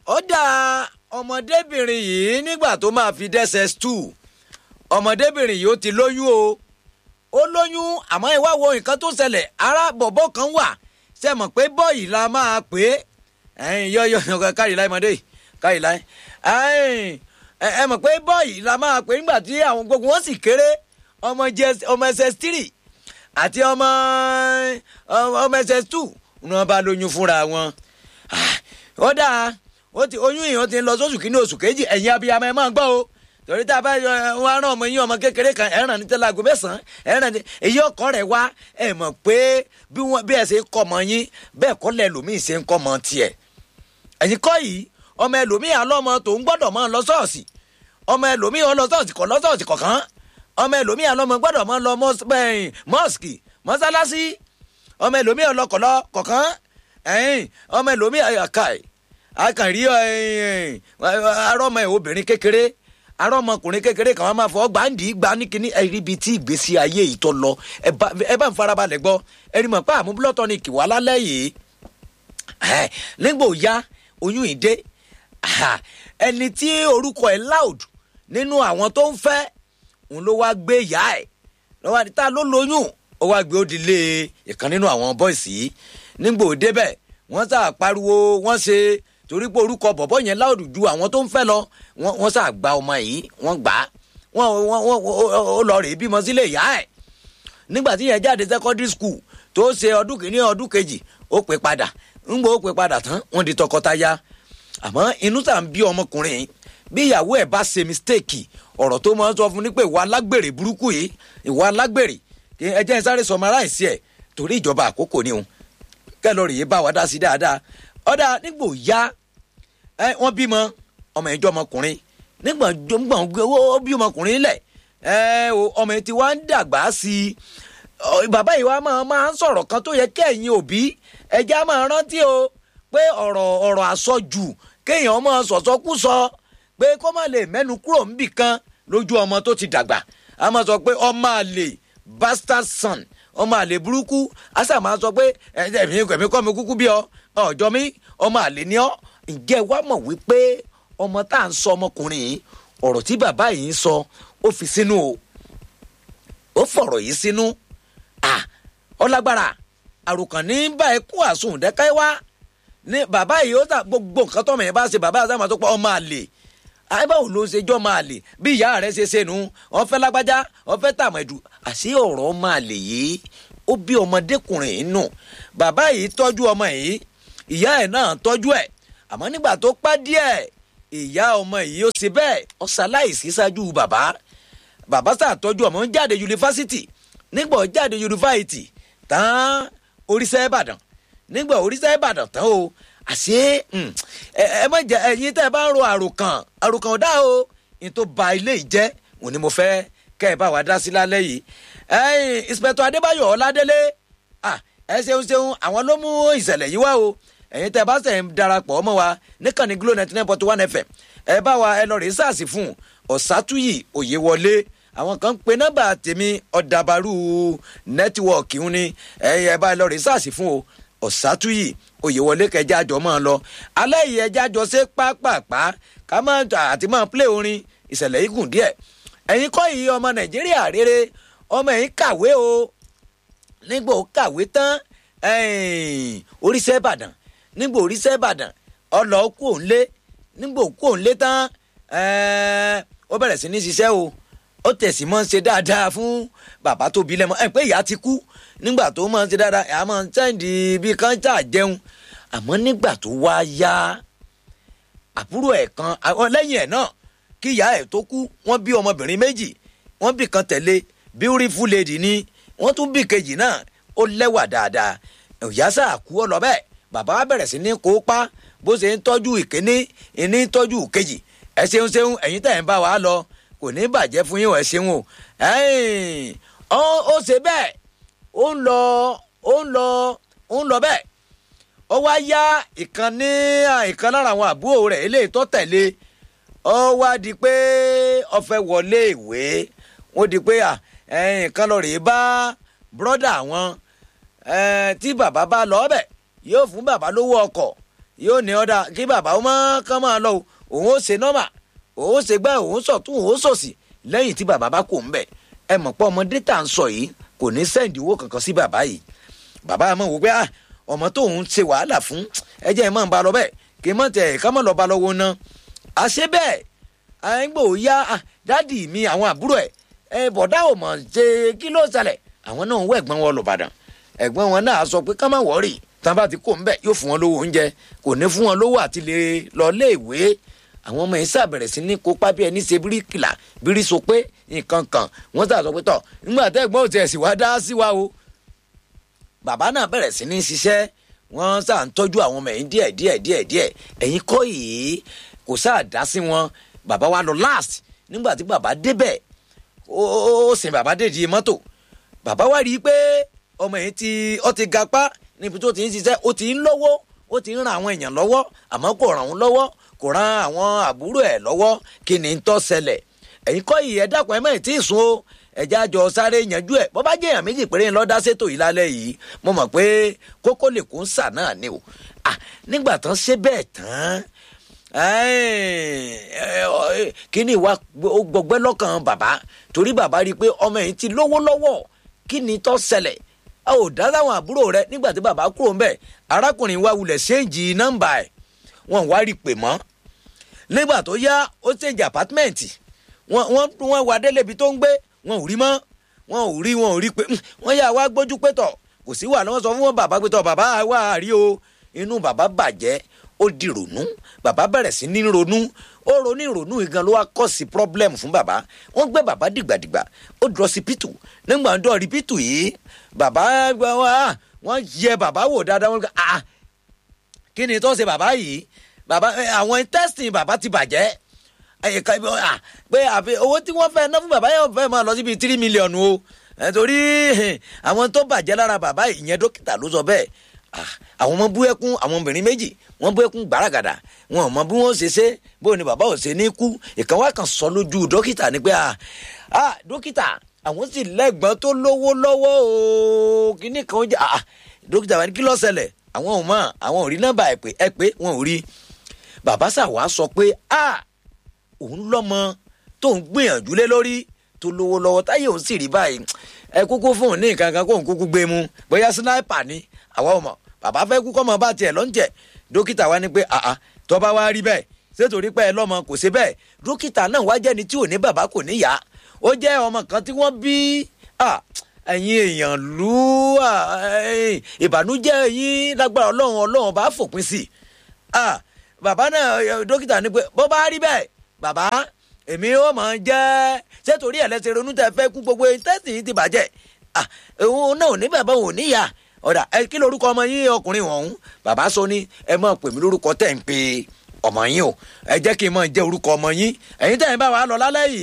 ó dá ọmọdébìnrin yìí nígbà tó máa fi dẹ́sẹ̀ two ọmọdébìnrin yìí ó ti lóyún o ó lóyún àmọ́ ìwá wo nǹkan tó ṣẹlẹ̀ ara bọ̀bọ̀ kan wà ṣe mọ̀ pé bọ́ọ̀yì la máa pè é ẹ̀yin yọ̀yọ̀ kárí láì mọ́dé kárí láì ẹ mọ̀ pé bọ́ọ̀yì la máa pè é nígbà tí àwọn gbogbo wọn sì kéré ọmọ ss three àti ọmọ ọmọ ss two ni wọ́n bá lóyún fúnra wọn ó dáa ó ti oyún yìí ó ti ń lọ sóṣù kínní oṣù kejì ẹ̀yin abiyamọ ẹ máa ń gbọ́ o torí tá a bá wọn rán ọmọ yín ọmọ kékeré kan ẹ̀ràn ní tẹ́lẹ̀ aago mẹ́sàn-án ẹ̀ràn ní èyí ọkọ rẹ̀ wá ẹ̀ mọ̀ pé bí wọ́n bí ẹ̀ ṣe ń kọ́ ọmọ yín bẹ́ẹ̀ kọ́ lẹ̀ lòmíì ṣe ń kọ́ ọmọ tiẹ̀ ẹ̀yin kọ́ yìí ọmọ ẹlòmíì alọ́mọ tó ń gbọ́dọ̀ máa lọ ṣọ́ọ̀ṣì ọmọ ẹlòmíì ọlọ ṣọ́ọ̀ṣì kọ̀ lọ ṣọ́ọ̀ṣì kọ̀ọ̀kan ọmọ ẹlòmíì alọ́mọ gbọ́dọ̀ máa lọ mọ́ọ̀sì mọ́sálásí ọmọ ẹlòmíì ọlọkọ̀lọ kọ̀ọ̀kan ọmọ ẹlòmíì àkàì àkàrí arọ́mọ ẹ̀ obìnrin kékeré ará ọmọkùnrin kékeré kan wọn máa fọ gbàǹdì gbà ní kíní ẹrí ibi tí ìgbésí ayé yìí tó lọ ẹ bá ń farabalẹ̀ gbọ́ ẹni mọ̀ pé àmúbúlọ́tọ̀ ni kìwá lálẹ́ yìí nígbò ya oyún ìdé ẹni tí orúkọ ẹ̀ loud nínú àwọn tó ń fẹ́ òun ló wá gbé ìyá ẹ̀ lọ́wọ́ àdìtá ló lóyún ó wá gbé ó di lé ìkan nínú àwọn bọ́ìsì yìí nígbò débẹ̀ wọ́n sà pariwo wọ́n ṣe torí pé orúkọ bọ̀bọ̀ yẹn láòdù ju àwọn tó ń fẹ́ lọ wọ́n sà gba ọmọ yìí wọ́n gbà á wọ́n wọ́n ó lọ rèé bímọ sílé ìyá ẹ̀ nígbà tí yẹn jáde secondary school tó ṣe ọdún kìíní ọdún kejì ó pè padà ńgbà ó pè padà tán wọ́n di tọkọtaya àmọ́ inú sà ń bí ọmọkùnrin bí ìyàwó ẹ̀ bá ṣe mistake ọ̀rọ̀ tó máa ń sọ fún ni pé ìwà alágbèrè burúkú yìí ìwà alágbèrè ẹ jẹ́ sáré sọmọ aláìsí ẹ̀ torí ìjọba àkókò ni òun kẹlọrì yìí bá wa dá sí dáadáa ọ̀dà nígbò ya ẹ wọ́n bímọ ọmọ ìjọ ọmọkùnrin nígbà gbọ̀n ó bí ọmọkùnrin lẹ̀ ẹ ọmọ yìí ti wá ń dàgbà sí i bàbá yìí wá máa máa ń sọ̀rọ̀ kan tó yẹ kẹ́yìn òbí ẹja máa rántí o pé ọ̀rọ̀ ọ̀rọ̀ àsọjù kéèyàn máa sọ̀sọ́kúsọ pé kó má lè mẹ́nu kúrò níbì kan lójú ọmọ tó ti dàgbà a máa sọ pé ọmọ àlè bastard son ọmọ àlè burúkú asa máa sọ pé ẹ̀mí ẹ̀mí kọ́ mi kúkú bí ọ ọ̀jọ́ mi ọmọ àlè ni ọ ǹjẹ́ wàá mọ̀ wípé ọmọ tá à ń sọ ọmọkùnrin yìí ọ̀rọ̀ tí bàbá yìí ń sọ ó fi sínú o ó fọ̀rọ̀ yìí sínú à ọlágbára àròkàn ní bá ẹ kú àsùn dẹ́ka wá ní bàbá yìí ó ta gbogbo nǹkan tọ́mọ yẹn bá ṣe bàbá àti àmọ́ tó pa ọmọ àlè àbáwò ló ń ṣe jọ́ máa lè bí ìyá rẹ̀ ṣe ṣe nu wọ́n fẹ́ lágbájá wọ́n fẹ́ tàmẹ̀dù àṣé ọ̀rọ̀ máa lè yìí ó bí ọmọdékùnrin yìí nù bàbá yìí tọ́jú ọmọ yìí ìyá ẹ̀ náà tọ́jú ẹ̀ àmọ́ nígbà tó pẹ́ díẹ̀ ìyá ọmọ yìí ó ṣe bẹ́ẹ̀ ó ṣaláìsí ṣáájú bàbá bàbá ṣàtọ́jú ọmọ ń jáde yunifásitì nígbà ó jáde yunifásitì tán oríṣẹ́ ìbàdàn nígbà oríṣẹ́ ìbàdàn tán o àṣé ẹ má jẹ ẹyin tẹ́ ẹ bá ń ro àròkàn àròkàn ọ̀dà o ní tó ba ilé ìjẹ́ òun ni mo fẹ́ kẹ́ ẹ bá wa dá sí lálẹ́ yìí ẹyin inspector adébáyọ̀ ọládélé ẹ ṣeun ṣeun àwọn ló mú ìṣẹ̀lẹ̀ yìí wá o ẹ̀yin tẹ́ ẹ bá sẹ̀ ń darapọ̀ mọ́ wa níkànnì glo ninety nine point one fm ẹ bá wa ẹ lọ rèé sàásì fún ọ̀sátúyì òyewọlé àwọn kan ń pe nọ́mbà tèmi ọ̀dàbàrú nẹ́tíwọ̀kì ń ní ẹ bá ẹ lọ rèé sàásì fún o ọ̀sátúyì òyewọlé kẹjá jọ máa lọ alẹ́ yìí ẹjá jọ ṣe pápápá ká máa àti máa plé orin ìṣẹ̀lẹ̀ yìí gùn díẹ̀ ẹ̀yin kọ́ yìí ọmọ nàìjíríà rere ọmọ ẹ̀yin kàwé o nígbà ó kàwé tán oríṣẹ́ ìbàdàn nígbà oríṣẹ́ ìbàdàn ọlọ́ kú òǹlé nígbà òkú òǹlé tán ó bẹ̀rẹ̀ sí ní ṣiṣẹ́ o ó tẹ̀sí mọ́ ṣe dáadáa fún bàbá tó bí lẹ́mọ́ ẹ̀ pé ìyá ti kú nígbà tó mọ̀ ṣe dáadáa ẹ̀ á mọ̀ sẹ́ǹdì bí káńtà jẹun àmọ́ nígbà tó wá yá àbúrò ẹ̀ kan lẹ́yìn ẹ̀ náà kí ìyá ẹ̀ tó kú wọ́n bí ọmọbìnrin méjì wọ́n bí kan tẹ̀lé beautiful lady ni wọ́n tún bí kejì náà ó lẹ́wà dáadáa ìyá sáà kú ọ lọ bẹ́ẹ̀ bàbá bẹ̀rẹ̀ sí ní kópa bó ṣe ń tọ́jú ìkíní ìní tọ́jú ìkejì ẹ ṣeun ṣeun ẹ̀yin tẹ̀ ń bá wa lọ kò ní bàjẹ́ fún yín ẹ ṣeun o ó ṣe bẹ́ẹ̀ ó ń lọ ó ń lọ ó ń lọ bẹ́ẹ̀ ó wá yá ìkan ní ìkan lára àwọn àbúrò rẹ̀ eléyìí tó tẹ̀lé ó wá di pé ó fẹ́ wọlé ìwé wọ́n di pé nǹkan lọ rèé bá bọ́dà wọn tí bàbá bá lọ bẹ̀ yóò fún bàbá lówó ọkọ̀ yóò ní ọ̀dà kí bàbá ó máa kán máa lọ o òun ó ṣe nọ́mà òun ó ṣe gbá òun sọ̀tún òun ó sòsì lẹ́yìn tí bàbá bá kò ń bẹ̀ ẹ mọ̀ pé ọmọdé tà ń sọ yìí kò ní sẹ́ǹdì owó kankan sí bàbá yìí bàbá àmọ́ wò pé ah ọmọ tóun ṣe wàhálà fún ẹjẹ́ ẹ̀ máa ń ba lọ bẹ́ẹ̀ kí n mọ̀ tẹ̀ ká mọ̀ lọ ba lọ́wọ́ ná àṣẹ bẹ́ẹ̀ àyìnbó ya dádì mi àwọn àbúrò ẹ̀ ẹ bọ̀dá ò mọ̀ ṣe kí ló ṣẹlẹ̀ àwọn náà ń wọ ẹ̀gbọ́n wọn lọ́bàdàn ẹ̀gbọ́n wọn náà sọ pé ká má wọ́ọ̀rì tán bá ti kó ń bẹ̀ yóò fún wọn lówó oúnjẹ kò ní fún wọn lówó àti lè lọ léèwé àwọn ọmọ yìí ṣàbẹ̀rẹ̀ sí ní kópa bí ẹni ṣe bíríkìlà bírí so pé nǹkan kan wọ́n ṣàṣọ pé tọ̀ nígbà tẹ́ ẹ̀gbọ́n ò tiẹ̀ sì wá dá sí wa o bàbá náà bẹ̀rẹ̀ sí ní ṣiṣẹ́ wọ́n ṣà ń tọ́jú àwọn ọmọ yìí díẹ̀ díẹ̀ díẹ̀ díẹ̀ ẹ̀yin kọ́ yìí kò ṣáà dá sí wọn bàbá wa lọ last nígbà tí bàbá débẹ̀ ó sin bàbá dèjì mọ́tò bàbá wa rí i pé ọmọ yìí ti ó ti gapá níbi tó ti ń ṣiṣẹ́ ó ti ń lọ́wọ́ ó ti ń ran àwọn èèyàn lọ́wọ́ àmọ́ kò ràn wọ́n lọ́wọ́ kò ran àwọn àbúrò ẹ̀ lọ́wọ́ kí ni ń tó ṣẹlẹ̀ ẹ̀yin kọ́ yìí ẹ dákun ẹ mọ̀ tí ì sùn o ẹ̀já jọ sáré yanjú ẹ̀ bọ́ bá jẹ́ èèyàn méjì péré lọ́dá ṣètò yìí lálẹ́ yìí mo mọ̀ pé kókó lè kó ń sà náà ni o nígbà tán ṣe bẹ́ẹ̀ tán kí ni ìwà gbọgbẹ́ lọ́kàn bàbá torí bàbá rí i pé ọmọ yìí ti lówó lọ́wọ́ kí ni tó ṣẹlẹ̀ a ò dá láwọn àbúrò rẹ nígbà tí bàbá kúrò ń bẹ̀ arákùnrin wa wulẹ̀ ṣéǹjì nọ́mbà ẹ̀ wọ́n wá rí i pè mọ́ nígbà tó yá ó ṣèǹjì àpátímẹ́ǹtì wọ́n wọ́n wá délé ibi tó ń gbé wọn ò rí mọ́ wọn ò rí wọn ò rí pé wọ́n yà wá gbójú pé tọ̀ kò sí wà lọ́wọ́ sọ fún wọn bàbá pé tọ̀ bàbá wà á rí o inú bàbá bàjẹ́ ó di ronú bàbá bẹ̀rẹ̀ sí ní ronú ó ronú ìrònú yìí gan ló wá kọ́ sí problem fún bàbá wọ́n gbé bàbá dìgbàdìgbà ó dúró sí pítù nígbà tó rí pítù yìí bàbá wọ́n yẹ bàbá wò dáadáa wọ́n gbé ah kí ni tó ṣe bàbá yìí bàbá àwọn intestine bàbá ti bàjẹ́ ẹ̀ka pé àfi owó tí wọ́n fẹ́ ná fún bàbá yẹn fẹ́ máa lọ síbi tírí mílíọ̀nù o torí àwọn tó bàjẹ́ lára bàbá ìyẹn dókítà ló sọ bẹ́ẹ̀ àwọn ọmọ bú ẹkún àwọn obìnrin méjì wọ́n bú ẹkún gbàràgàdà wọn ò mọ bí wọ́n ṣe ṣe bóyá ni bàbá ò ṣe ní kú ìkan wá kan sọ lójú dókítà ni pé ah dókítà àwọn sì lẹ́gbọ́n tó lówó lọ́wọ́ o kíní kan ó jẹ́ ah dókítà wa ní kí ló ṣẹlẹ̀ àwọn ò mọ̀ àwọn ò rí nọ́mbà ẹ̀ pé ẹ pé wọn ò rí bàbá sàwá sọ pé ah òun lọ́mọ tó ń gbìyànjú lé lórí tó lówó lọ́wọ́ táyé òun sì rí báyìí ẹ kúkú fún òun ní nǹkan kan kó òun kúkú gbé mu bóyá sínáìpà ni àwa ò mọ̀ bàbá fẹ́ kú kọ́mọ bá tiẹ̀ lọ́njẹ̀ dókítà wa ní pé àá tó bá wá rí bẹ́ẹ̀ sétorí pé ẹ lọ́mọ kò ṣe bẹ́ẹ̀ dókítà náà wá jẹ́ni tí ò ní bàbá kò ní yá ó jẹ́ ọmọ kan tí wọ́n bí ẹ̀yin èèyàn lù ìbànújẹ́ yín lágbára ọlọ́run ọlọ́run bá fòpin sí i bàbá náà dókítà ní pé bó bá rí bẹ́ẹ̀ bàbá èmi ó mọ̀ ń jẹ́ ṣé torí ẹ̀ lẹ́sẹ̀ ronú tẹ fẹ́ kú gbogbo tẹ́sì yìí ti bàjẹ́ òun náà ò ní bàbá òun níyà ọ̀dà ẹ kí lorúkọ ọmọ yín ọkùnrin ọ̀hún bàbá sọ ní ẹ máa pè mí lórúkọ tẹ̀ ń pe ọmọ yín o ẹ jẹ́ kí n máa jẹ́ orúkọ ọmọ yín ẹ̀yin tẹ̀ ń bá wa lọ lálẹ́ yìí.